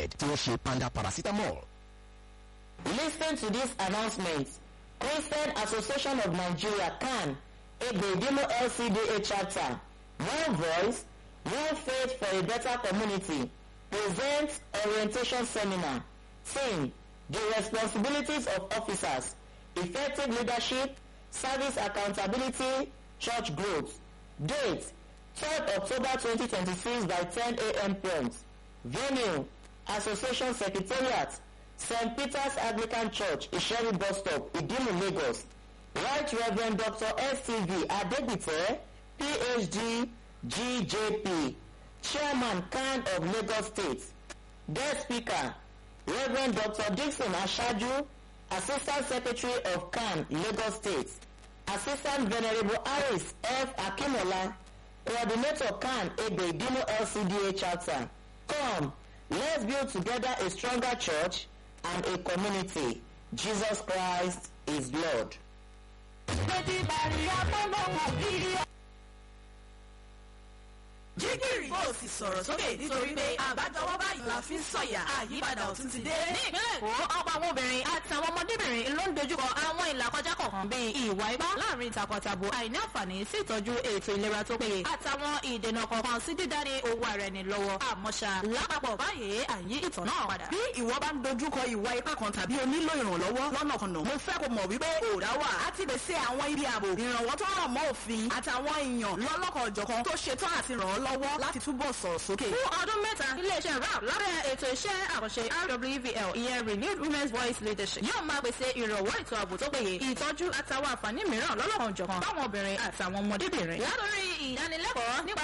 limited tí wọ́n ṣe panda paracetamol. Listen to this announcement. Christian Association of Nigeria CAN, Ebedimo LCDA chapter, One Voice, One Faith for a Better Community, presents orientation seminar. Theme, the responsibilities of officers, effective leadership, service accountability, church growth. Date, 3rd October 2026 by 10 a.m. prompt. Venue, Association Secretariat, St. Peter's Anglican Church, Isheri Bus Stop, Idimu, Lagos. Right Reverend Dr. S.C.V. Adebite, PhD, GJP, Chairman CAN of Lagos State. Guest speaker, Reverend Dr. Dixon Ashaju, Assistant Secretary of CAN, Lagos State. Assistant Venerable Aris F. Akimola, Coordinator CAN Ebe Dimo LCDA Chapter. Come, let's build together a stronger church and a community. Jesus Christ is Lord. jígìrì bó o sì sọ̀rọ̀ sókè nítorí pé àbájọwọ́ báyìí la fi ń sọ̀yà àyípadà ọ̀tún ti dé. ní ìpínlẹ̀ èkó ọ̀pọ̀ àwọn obìnrin àti àwọn ọmọdébìnrin ló ń dojúkọ àwọn ìlàkọjá kọ̀ọ̀kan bíi ìwà ipá láàrin takọtabo àìní àǹfààní sí ìtọ́jú ètò ìlera tó péye àtàwọn ìdènà kọ̀ọ̀kan sí dídání owó ara ẹni lọ́wọ́ àmọ́ṣá lápapọ̀ báyìí àyí ìtàn náà padà. bí ìwọ bá ń dojúkọ ìwà ipá kan tàbí o nílò ìrànlọ́wọ́ lọ́nàkọnà mo fẹ́ kó mọ̀ wípé òòrá wà á ti pèsè àwọn ibi ààbò ìrànwọ́ tó rọ̀ mọ́ òfin àtàwọn èèyàn lọ́lọ́kan ọ̀jọ̀kan tó ṣetán àti ràn ọ́ lọ́wọ́ láti túbọ̀ sọ̀rọ̀ sókè. fún ọdún mẹ́ta iléeṣẹ́ rap lábẹ́ ètò iṣẹ́ àkànṣe rwvl ìyẹn renewed women's voice leadership yóò máa pèsè ìrànwọ́ ètò ààbò tó péye ìtọ́jú àtàwọn àǹfààní mìíràn lọ́lọ́kan òjọ̀kan fáwọn obìnrin àtàwọn ọmọdébìnrin. látòrí ìdánilẹ́kọ̀ọ́ nípa